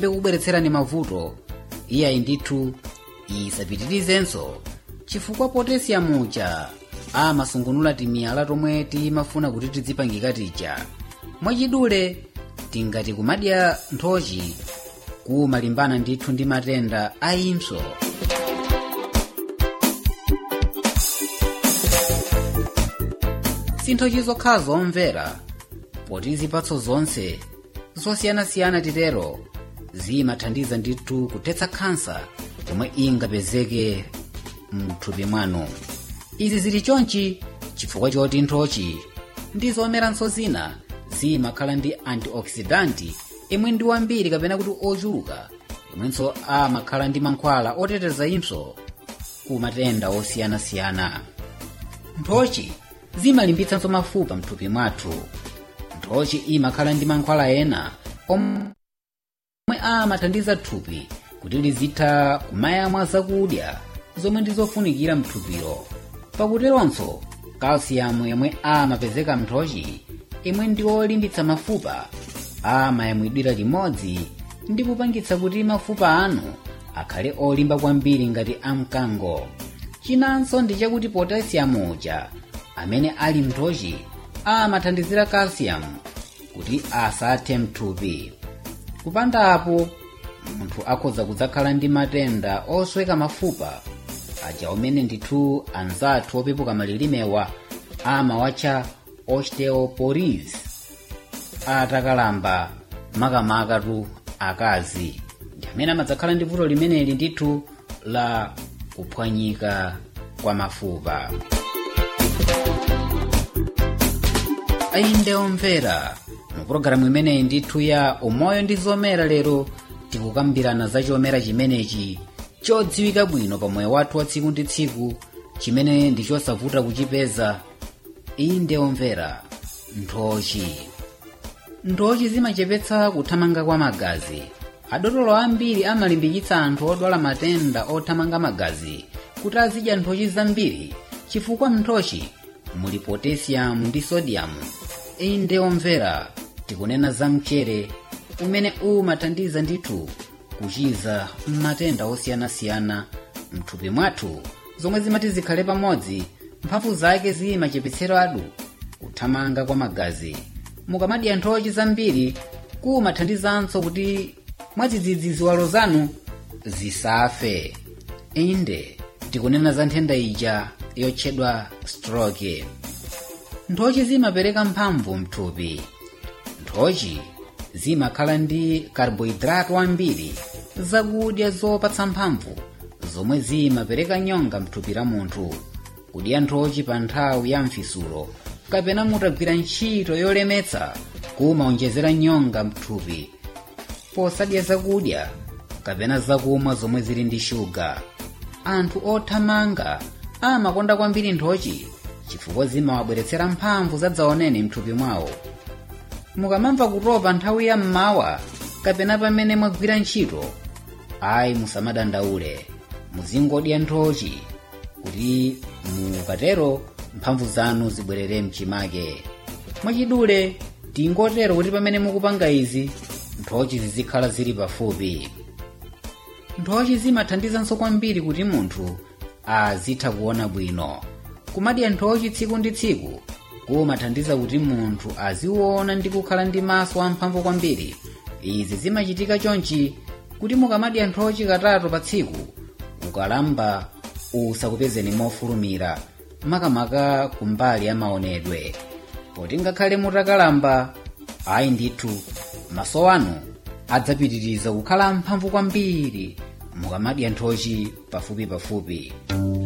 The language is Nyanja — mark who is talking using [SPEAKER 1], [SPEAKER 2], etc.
[SPEAKER 1] kubweretserani mavuto iyayi ndithu isapitirizenso chifukwa potesiyamu ja amasungunula timiyala tomwe timafuna kuti tidzipangika tija mwachidule tingati kumadya nthochi kumalimbana ndithu ndi matenda a impso sinthochi zokhala zomvera poti zipatso zonse zosiyanasiyana titero zimathandiza ndithu kuthetsa khansa yomwe ingapezeke mthupi mwanu izi zili chonchi chifukwa choti nthochi ndi zomeranso zina zimakhala ndi antioxidanti imwe ndi wambiri kapena kuti ochuluka imwenso amakhala ndi mankhwala oteteza impso ku matenda osiyanasiyana nthochi zimalimbitsanso mafupa mthupi mwathu nthochi imakhala ndi mankhwala ena omwe amathandiza thupi kuti lizitha kumayamwa zakudya zomwe ndizofunikira mthupiro pakuteronso kalsiyamu yomwe amapezeka mnthochi imwe ndi olimbitsa mafupa amayamwidwira limodzi ndi kupangitsa kuti mafupa anu akhale olimba kwambiri ngati amkango chinanso ndi chakuti potasiyamu uja amene ali mnthochi amathandizira kalsiyamu kuti asathe mthupi kupanda apo munthu akhoza kudzakhala ndi matenda osweka mafupa aja omene ndithu anzathu opepuka malilimewa amawatcha osteoporosis atakalamba makamakatu akazi ndi amene amadzakhala ndi vuto limeneli ndithu la kuphwanyika kwa mafupa ainde omvera mu pologalamu imeneyi ndithu ya umoyo ndi zomera lero tikukambirana za chomera chimenechi chodziwika bwino pa moyo wathu wa tsiku ndi tsiku chimene ndi chosavuta kuchipeza inde omvera nthochi nthochi zimachepetsa kuthamanga kwa magazi adotolo ambiri amalimbikitsa anthu odwala matenda othamanga magazi kuti azidya nthochi zambiri chifukwa mnthochi muli potesiyamu ndi sodiyamu inde omvera tikunena za mchere umene umathandiza ndithu kuchiza matenda osiyanasiyana mthupi mwathu zomwe zimati zikhale pamodzi mphamvu zake zimachepetseratu kuthamanga kwa magazi mukamadya nthochi zambiri kumathandizanso kuti mwadzidzidzi ziwalo zanu zisafe inde tikunena za nthenda ija yotchedwa stroke nthochi zimapereka mphamvu mthupi nthochi zimakhala ndi karbohidrati wambiri zakudya zopatsa mphamvu zomwe zimapereka nyonga mthupi la munthu kudya nthochi pa nthawi ya mfisulo kapena mutagwira ntchito yolemetsa kumaonjezera nyonga mthupi posadya zakudya kapena zakumwa zomwe zili ndi shuga anthu othamanga amakonda kwambiri nthochi chifukwa zimawabweretsera mphamvu zadzaoneni mthupi mwawo mukamamva kutopa nthawi ya mmawa kapena pamene mwagwira ntchito ayi musamadandaule muzingodya nthochi kuti mukatero mphamvu zanu zibwerere mchimake mwachidule tingotero kuti pamene mukupanga izi nthochi zizikhala zili pafupi nthochi zimathandizanso kwambiri kuti munthu azitha kuona bwino kumadya nthochi tsiku ndi tsiku kumathandiza kuti munthu aziona ndi kukhala ndi maso amphamvu kwambiri izi zimachitika chonchi kuti mukamadya nthochi katatu pa tsiku ukalamba usakupezeni mofulumira makamaka kumbali ya maonedwe poti ngakhale mutakalamba ayi ndithu maso anu adzapitiriza kukhala amphamvu kwambiri mukamadya nthochi pafupi pafupi